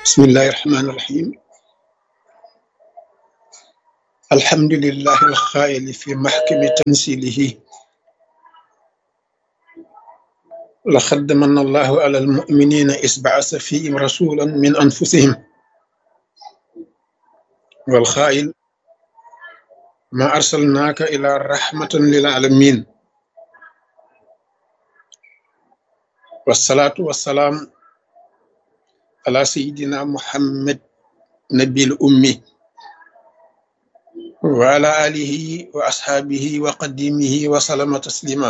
بسم الله الرحمن الرحيم الحمد لله الخائل في محكم تنزيله لقد من الله على المؤمنين إذ بعث فيهم رسولا من أنفسهم والخائل ما أرسلناك إلى رحمة للعالمين والصلاة والسلام على سيدنا محمد نبي الأمي وعلى آله وأصحابه وقديمه وسلم تسليما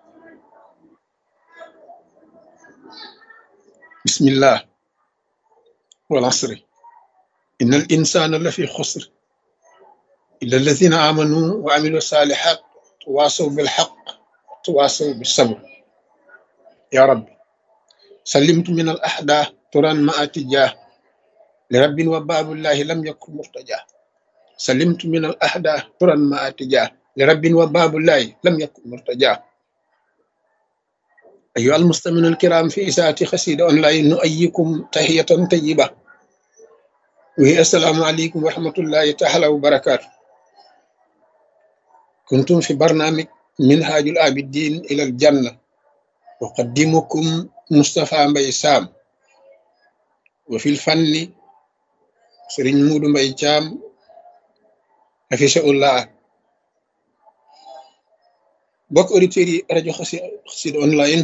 بسم الله والعصر إن الإنسان لفي خسر إلا الذين آمنوا وعملوا الصالحات تواصوا بالحق تواصوا بالصبر يا رب سلمت من الأحداث ترى ما أتجاه لرب وباب الله لم يكن مرتجاه سلمت من الأحداث ترى ما أتجاه لرب وباب الله لم يكن مرتجاه أيها المستمعون الكرام في إساءة خسيدة أونلاين نؤيكم تحية طيبة وهي السلام عليكم ورحمة الله تعالى وبركاته كنتم في برنامج منهاج العابدين إلى الجنة أقدمكم مصطفى مبي سام وفي الفن سرين مود مبي جام حفظه الله bokk auditeurs yi rajo Xassida online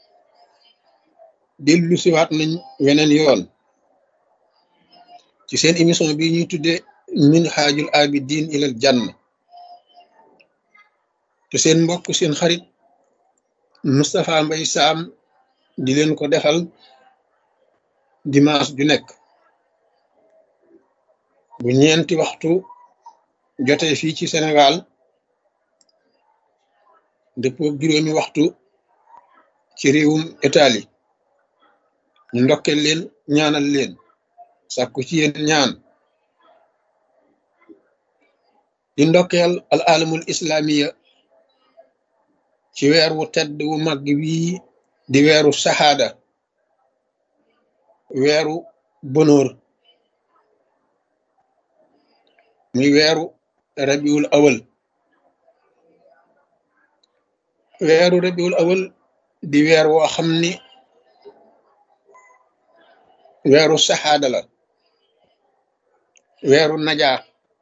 dellu siwaat nañ weneen yoon ci seen émission bi ñuy tudde minhajul abidin ilal janna te seen mbokk seen xarit Moustapha Mbaye Sam di leen ko defal dimanche ju nekk bu ñeenti waxtu jotee fii ci Sénégal dëppoo juróomi waxtu ci réewum Italie ñu ndokkeel leen ñaanal leen sàkku ci yéen ñaan di ndokkeel al alamul islamiya ci weer wu tedd wu mag wii di weeru saxaada weeru bonóor muy weeru rabiul awal weeru rabiul awal di weer woo xam ni weeru saxaada la weeru najaa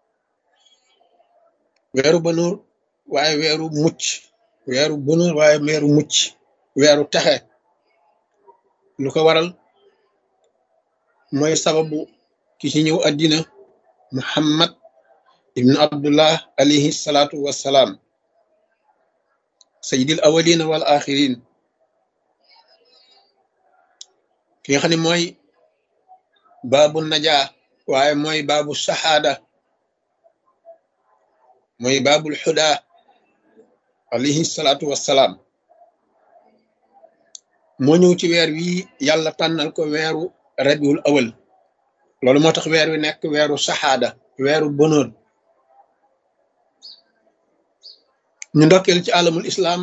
weeru bonóor waaye weeru mucc weeru bonóor waaye weeru mucc weeru texe lu ko waral mooy sababu ki ci ñëw àddina muhammad ibnu abdullah alayhi salaatu wassalaam sayyidil awalina wal axirin ki nga xam ne mooy baabu najaa waaye mooy baabu saxaada mooy baabul xudaa alayhi salaatu wassalaam moo ñëw ci weer wi yàlla tànnal ko weeru rabiul awal loolu moo tax weer wi nekk weeru saxaada weeru bonóor ñu ndokkeel ci alamul islam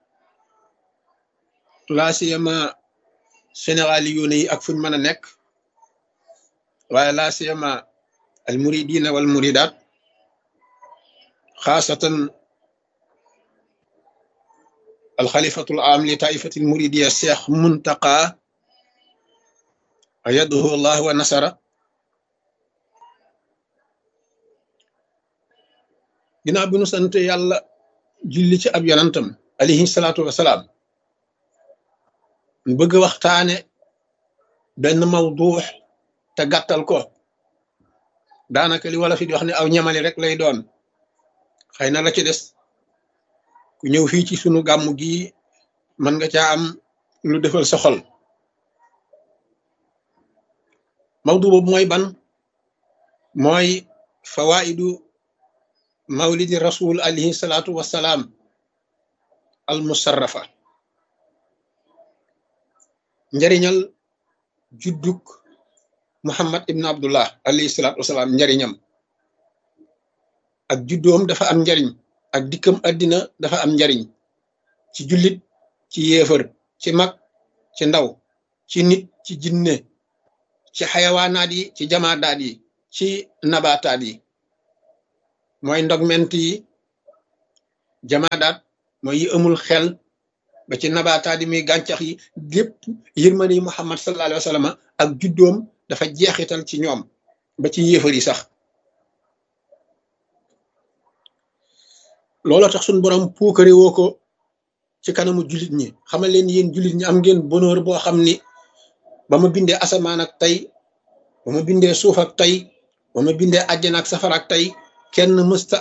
laa siyama sénégali yoone yi ak fuñ mën a nekk waaye laa siyama al muridina wal muridat xaasatan al xalifatul am li taifatil muridiya cheikh muntaqa ayadahu allah wa nasara ginnaaw bi nu sant yàlla julli ci ab yonantam alayhi salaatu wasalaam mu bëgg waxtaane benn mawduux te gàttal ko daanaka li wala fi di wax ne aw ñamali rek lay doon xëy na la ci des ku ñëw fii ci sunu gàmmu gi mën nga caa am lu defal sa xol mawdu boobu mooy ban mooy fawaidu mawlidi rasul alayhi salaatu wassalaam al musarrafa njariñal judduk muhammad ibn abdullah alayhi salaatu wassalaam njariñam ak juddoom dafa am njariñ ak dikkam àddina dafa am njariñ ci jullit ci yéefar ci mag ci ndaw ci nit ci jinne ci xayawaanaat yi ci jamaadaat yi ci nabaataat yi mooy ndogment yi jamaadaat mooy yi amul xel ba ci nabaataat yi muy gàncax yi lépp yërmande yi Muhammad sallallahu alayhi wa sallam ak juddoom dafa jeexital ci ñoom ba ci yéefar yi sax looloo tax suñu borom puukare woo ko ci kanamu jullit ñi xamal leen yéen jullit ñi am ngeen bonheur boo xam ni ba ma bindee asamaan ak tey ba ma bindee suuf ak tey ba ma bindee àjjana ak safara ak tey kenn mësta